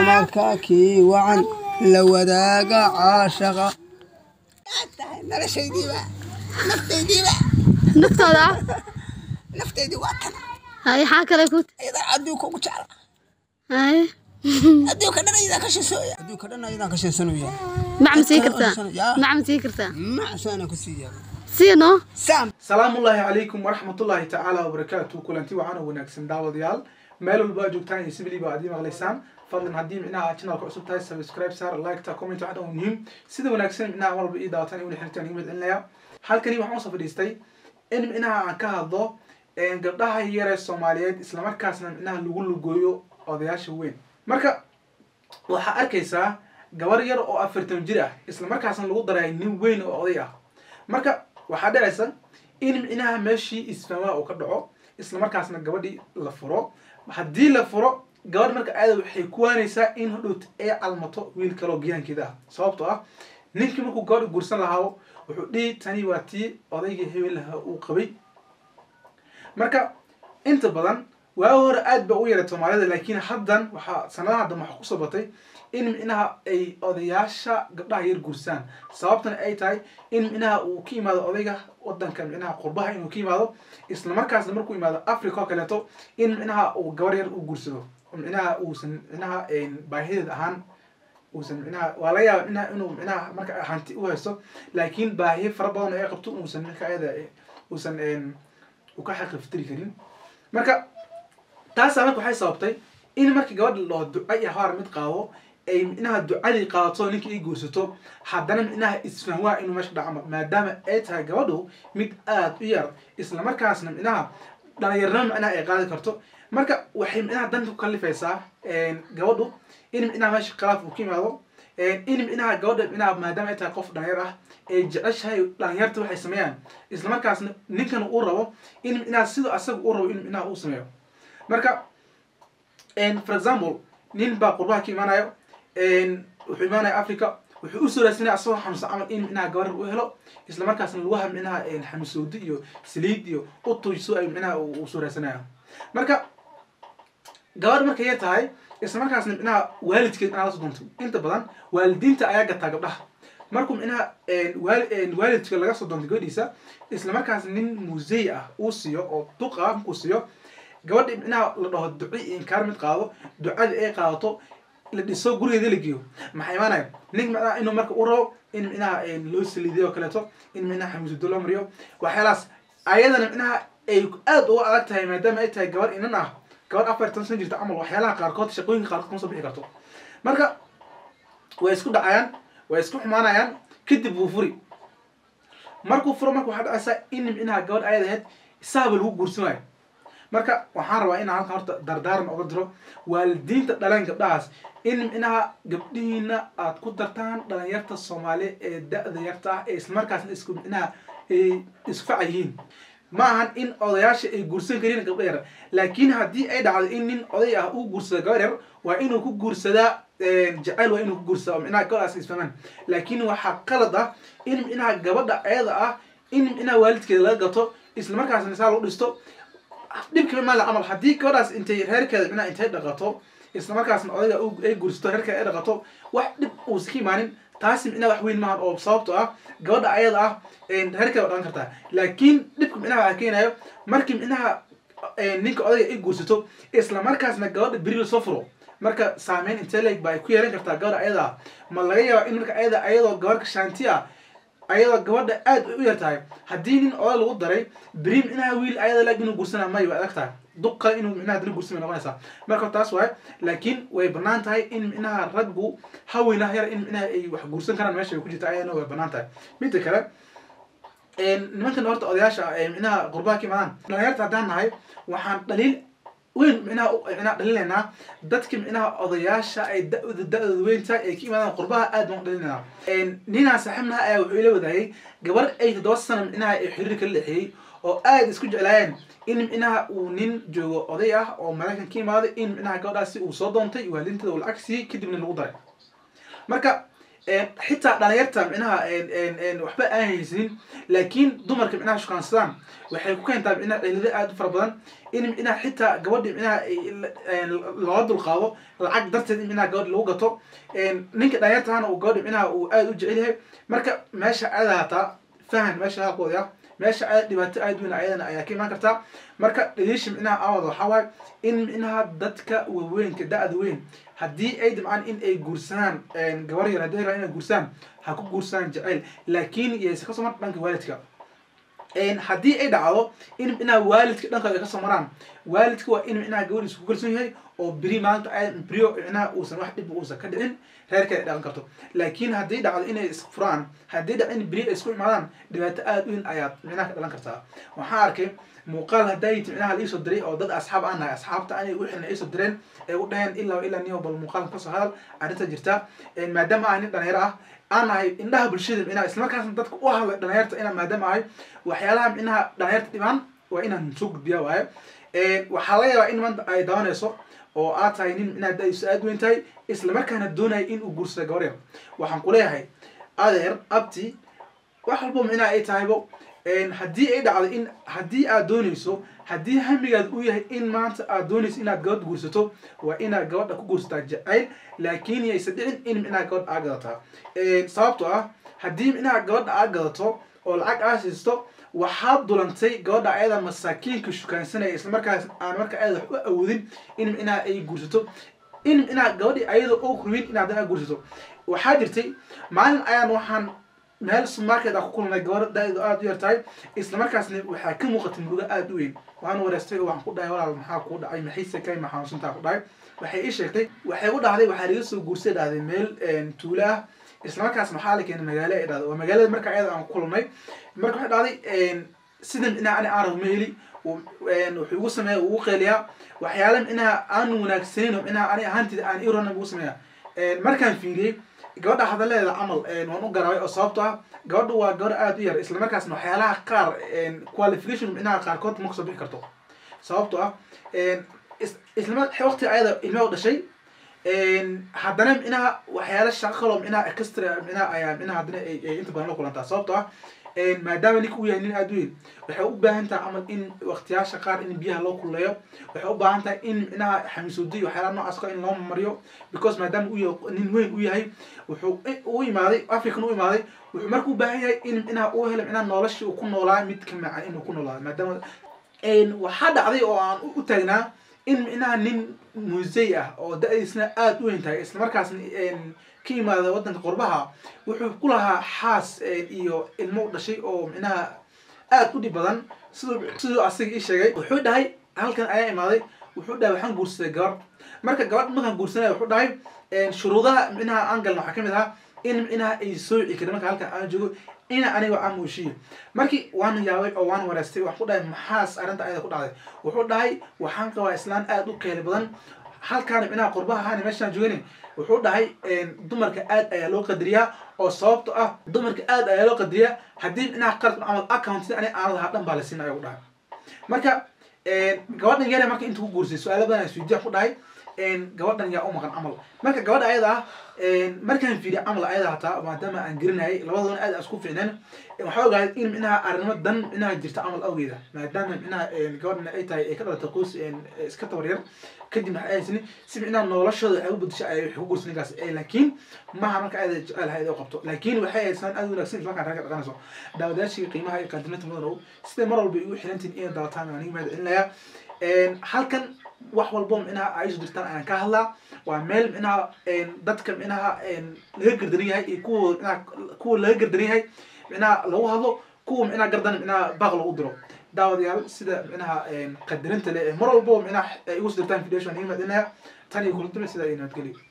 dumarka kii wacan la wadaaga caashaqa noloshaydiiba naftaydiiba naftooda ah naftaydii waa tan hay xaa kale ku iyadaa adduunka ugu jecla hay adduunka dhan ayadaan ka shisooya adduunka dhan ayadaan ka shiisanaya macma sii kartaa Yaa. macma sii kartaa macsaana ku siiya siino saam salaamu ullaahi calaykum waraxmatullaahi tacaala wabarakaatu kulanti wacan oo wanaagsan daawadayaal meel walba aad joogtaan iyo sibiliba aad ii maqlaysaan fadlan haddii micnaha channelka cusub tahay subscribe saar like ta comment waxaan oo muhiim sida wanaagsan micnaha mar walba ii daawataan iyo xiriirtaan iga madcelinaya halkani waxaan usoo fadhiistay in micnaha aan ka hadlo gabdhaha yare soomaaliyeed islamarkaasna micnaha lagu lugooyo odayaasha weyn marka waxaa arkaysaa gabar yar oo afartan jir ah islamarkaasna lagu daray nin weyn oo oday ah marka waxaa dhacaysa in micnaha meeshii isfahmaa uu ka dhaco islamarkaasna gabadhii la furo haddii la furo gabadh marka aada waxay ku waanaysaa in hodhowt ay calmato wiil kaloo giyaankeeda ah sababtoo ah ninkii markuu gabadha guursan lahaa wuxuu dhihi tani waa tii odaygii hebel lahaa uu qabay marka inta badan waa hore aad ba u yaray soomaalida laakiin haddan waxaa sanadaha haddan waxaa kusoo batay in micnaha ay odayaasha gabdhaha yar guursaan sababtana ay tahay in micnaha uu ka yimaado odayga wadanka micnaha qurbaha inuu ka yimaado islamarkaasna markuu yimaado africa oo kaleeto in micnaha uu gabar yar u guursado micnaha uusan micnaha baahideed ahaan uusan micnaha waa laga yaaba micnaha inuu micnaha marka hanti u haysto laakiin baahiyo fara badan oo ay qabto uusan marka ayada uusan uu ka xaqiiftiri karin marka taasaa marka waxay sababtay in markii gabadha loo duca iyo habaar mid qaado ay micnaha ducadii qaadato ninka ay guursato haddana micnaha isfahwaa inuu meesha dhaco maadaama ay tahay gabadhu mid aada u yar islamarkaasna micnaha dhalinyarnimo micnaha ay qaadi karto marka waxay micnaha danta ku kalifaysaa gabadhu in micnaha meesha khilaaf uu ka yimaado in micnaha gabadha micnaha maadaama ay tahay qof dhalinyar ah ay jeceshahay dhalinyarta waxay sameeyaan islamarkaasna ninkan uu rabo in micnaha sida asaga uu rabo in micnaha uu sameeyo marka for example nin baa qurbaha ka imaanayo wuxuu imaanaya africa wuxuu usoo raadsanaya asagoo xanuunsan camal in micnaha gabar u helo islamarkaasna lugaha micnaha xamisoodi iyo saliid iyo utuyso ay micnaha uu soo raadsanaya marka gabadh markay yar tahay islamarkaasna micnaha waalidkeed inaa la soo doonto inta badan waalidiinta ayaa gataa gabdhaha markuu micnaha waalidka laga soo doonto gabadhiisa islamarkaas nin musey ah uu siiyo oo duq ah markuu siiyo gabadhi micnaha la dhaho duci iyo inkaar mid qaado ducadii ay qaadato la dhiso gurigeeda la geeyo maxaa imaanaya nin micnaha inuu marka u rabo in micnaha loo saliidiyo oo kaleeto in micnaha xamiisudo loo mariyo waxyaalahaas ayadana micnaha ay aada uga adag tahay maadaama ay tahay gabar inan ah gabar afartan san jirta camal waxyaalaha qaarkood shaqooyinka qaarkood kama soo bixi karto marka way isku dhacayaan way isku xumaanayaan kadib wuu furi markuu furo marka waxaa dhacaysaa in micnaha gabadh ayad ahayd isaaba lagu guursan waayo marka waxaan rabaa inaan halkan horta dardaaran oga diro waalidiinta dhaleen gabdhahaas in micnaha gabdhihiina aad ku dartaan dhalinyarta soomaaliya ee da-da yarta ah ee islamarkaasna isku micnaha ay isfaca yihiin ma ahan in odayaasha ay guursan karin gabdha yar laakiin haddii ay dhacdo in nin oday ah uu guursada gabar yar waa inuu ku guursadaa jacayl waa inuu ku guursadaa oo micnaha gabadhaas isfahmaan laakiin waxaa qalad ah in micnaha gabadha ayada ah in micnaha waalidkeeda laga gato islamarkaasna saa lagu dhisto dhibkama maala camal haddii gabadhaas intay reerkeeda micnaha intay dhaqato islamarkaasna odayga ay guursato reerkeeda ay dhaqato wax dhib uusa ka imaanin taasi micnaha wax weyn maahan oo sababto ah gabadha ayada ah reerkeeda dhaqan kartaa laakiin dhibka micnaha waxaa keenayo markii micnaha ninka odayga ay guursato islamarkaasna gabadha beri lasoo furo marka saameyn intee leeg ba ay ku yeelan kartaa gabadha ayada ah ma laga yaaba in marka ayada ayadoo gabarka shaanti ah ayadoo gabadha aad u yar tahay haddii nin oday lagu daray beri micnaha wiil ayada leeg inuu guursana may way adag tahay duq kale inuu micnaha dina guursan bay noqonaysaa marka taas waaye laakiin way banaan tahay in micnaha raggu haweenah yar in micnaha ay wax guursan karaan meesha ay ku jirta ayadana way banaan tahay midda kale nimankan horta odayaasha ee micnaha qurbaha ka imaadaan dhalinyarta haddaan nahay waxaan dhaliil weyn micnaha micnaha dhalinaynaa dadka micnaha odayaasha ay da-da da-dooda weyn tahay ay ka imaadaan qurbaha aad baan u dhalinaynaa ninaan saaxiibnaha ayaa wuxuu ila wadaayay gabar ay toddoba sana micnaha ay xiriir kala dhexeeyey oo aada isku jeclaayeen in micnaha uu nin joogo oday ah oo maraykan ka imaaday in micnaha gabadhaasi uu soo doontay waaliinteeda uu lacag siiyey kadibna lagu daray marka xitaa dhalinyarta micnaha waxba aan haysanin laakiin dumarka micnaha shukaansadaan waxay ku keentaa micnaha cilado aada u fara badan in micnaha xitaa gabadhi micnaha looga dulqaado lacag darteed in micnaha gabadhi lagu gato ninka dhalinyartahana uu gabadhi micnaha uu aada u jecel yahay marka meesha aada hataa fahan meesha halkooda ah meesha aada dhibaato aada weyn ayadana ayaa ka imaan kartaa marka dhaliisha micnaha awad waxaa waaye in micnaha dadka waaweynka da-da weyn haddii ay dabcaan in ay guursadaan gabar yar haddii ay rabaan inay guursadaan ha ku guursadaan jeceyl laakiin yayse kasoo mar dhanka waalidka haddii ay dhacdo in micnaha waalidka dhankooda ay kasoo maraan waalidka waa in micnaha gabadhiisa ku kalsoon yahay oo beri maanta brio micnaha uusan wax dhib uusan ka dhicin reerka ay dhaqan karto laakiin haddii dhacdo inay isfuraan haddii dhacdo in beri ay isku imaadaan dhibaato aada weyn ayaad micnaha ka dhalan kartaa waxaan arkay muuqaal haddaayt micnaha la iisoo diray oo dad asxaab aan nahay asxaabta anay u xilna iisoo direen ay u dhaheen ilaa ilaa niyo bal muuqaalka kasoo hadal arrinta jirta maadaama ah nin dhalinyaro ah aan nahay indhaha bulshada micnaha islamarkaasna dadka u hadlay dhalinyarta inaan maadaama ahay waxyaalaha micnaha dhalinyarta dhibaan waa inaan soo gudbiya waaye waxaa laga yaabaa in maanta ay dabanayso oo aad tahay nin micnaha da-diisu aada weyn tahay islamarkaana doonaya in uu guursado gabar yar waxaan ku leeyahay adeer abti wax walbo micnaha ay tahaybo haddii ay dhacdo in haddii aad doonayso haddii hamigaad uu yahay in maanta aad doonayso inaad gabadh guursato waa inaad gabadha ku guursataa jacayl laakiin yaysa dhicin in micnaha gabadha aad gadataa sababtoo ah haddii micnaha gabadha aad gadato oo lacag aad siisto waxaad dulantay gabadha ayada masaakiinka shukaansanaya islamarkaas aan marka ayada wax u awoodin in micnaha ay guursato in micnaha gabadhi ayada oo kurwin in haddana aad guursato waxaa jirtay maalin ayaan waxaan meel supermarket aan ku kulnay gabar da-deedu aada u yar tahay islamarkaasna waxaa ka muuqatay murugo aada u weyn waan wareystay oo waxaan ku dhahay walaal maxaa kuu dhacay maxayse kay ma xanuunsantaa ku dhahay waxay ii sheegtay waxay u dhahday waxaa laga soo guursay dhahday meel tuulo ah islamarkaas maxaa la keenay magaalo ay dhahday waa magaalada marka ayada aan ku kulnay marka waxay dhahday sida micnaha ani aan rabo ma heli wuxuu igu sameeya ugu qeeliyaa waxyaala micnaha aan wanaagsanin oo micnaha ani ahaantida aan irona ugu sameeya markaan fiiriyey gabadha hadaleeda camal waan u garabay oo sababto ah gabadha waa gabar aada u yar islamarkaasna waxyaalaha qaar qualification micnaha qaarkood ma kasoo bixi karto sababto ah isla waqti ayada ilmaha u dhashay haddana micnaha waxyaala shaqo kaloo micnaha extra micnaha ayaa micnaha haddana ay inta badan la kulantaa sababto ah maadaama ninka uu yahay nin aada u weyn waxay u baahan tahay camal in waqtiyaasha qaar in biyaha loo kululeeyo waxay u baahan tahay in micnaha xamiisuudi waxyaalaha noocaas ka in loo mariyo because maadaama uu yahay nin weyn u yahay wuxuu u imaaday african u imaaday wuxuu marka u baahan yahay in micnaha uu helo micnaha noloshii uu ku noolaa mid ka macan inuu ku noolaado maadaama waxaa dhacday oo aan u taagnaa in micnaha nin musey ah oo da-diisna aada u weyn tahay islamarkaasna ka yimaada waddanka qurbaha wuxuu ku lahaa xaas iyo ilmo u dhashay oo micnaha aada u dhib badan siduu siduu asaga ii sheegay wuxuu dhahay halkan ayaa imaaday wuxuu dhahay waxaan guursaday gabar marka gabadh markaan guursanaya wuxuu dhahay shuruudaha micnaha aan galna waxaa kamid ahaa in micnaha ay sooci karin marka halkan aan joogo ina aniga aan muushiyo markii waan yaabay oo waan wareystay waxaan ku dhahay maxaas arrinta ayada ku dhacday wuxuu dhahay waxaan qabaa islaan aada u keeli badan halkaana micnaha qurbaha ahaana meeshaan joogani wuxuu dhahay dumarka aad ayaa loo qadariyaa oo sababto ah dumarka aad ayaa loo qadariyaa haddii micnaha qarad camal account sida ani aan lahaa dhan baa la siin ayaa ku dhahay marka gabadhan yare marka inta ku guursay su-aalo badan isweydiya ku dhahay gabadhan yaa u maqan camal marka gabadha ayada ah markaan fiiriya camal ayada hataa maadaama aan gerinayay labadoona aad isku fiicneen waxaa ogaaday in micnaha arrimo dan micnaha jirta camal awgeeda maadaama micnaha gabadhan ay tahay ay ka dhalatay qoys iska tabaryar kadib waxay ahaysani si micnaha noloshooda waxay u bedesha ay wax ku guursa ninkaas laakiin maha marka ayada jecel hayd oo qabto laakiin waxay haysaan aad wanaagsan isla markaan ragga dhaqanayso daawadayaashii qiimaha iyo qaadimada mudan ow siday mar walba igu xirantiin inay daawataan aan iga mahad celinayaa halkan wax walbo micnaha ay isu dirtaan ayaan ka hadlaa waa meel micnaha dadka micnaha laga gardaran yahay iyo kuwa micnaha kuwa laga gardaran yahay micnaha lagu hadlo kuwa micnaha gardan micnaha baaq lagu diro daawadayaal sida micnaha qadarinta le mar walbo micnaha ay igu soo dirtaan video aan iga mahad celinaya tan iyo kulantume sida ay nabadgelyo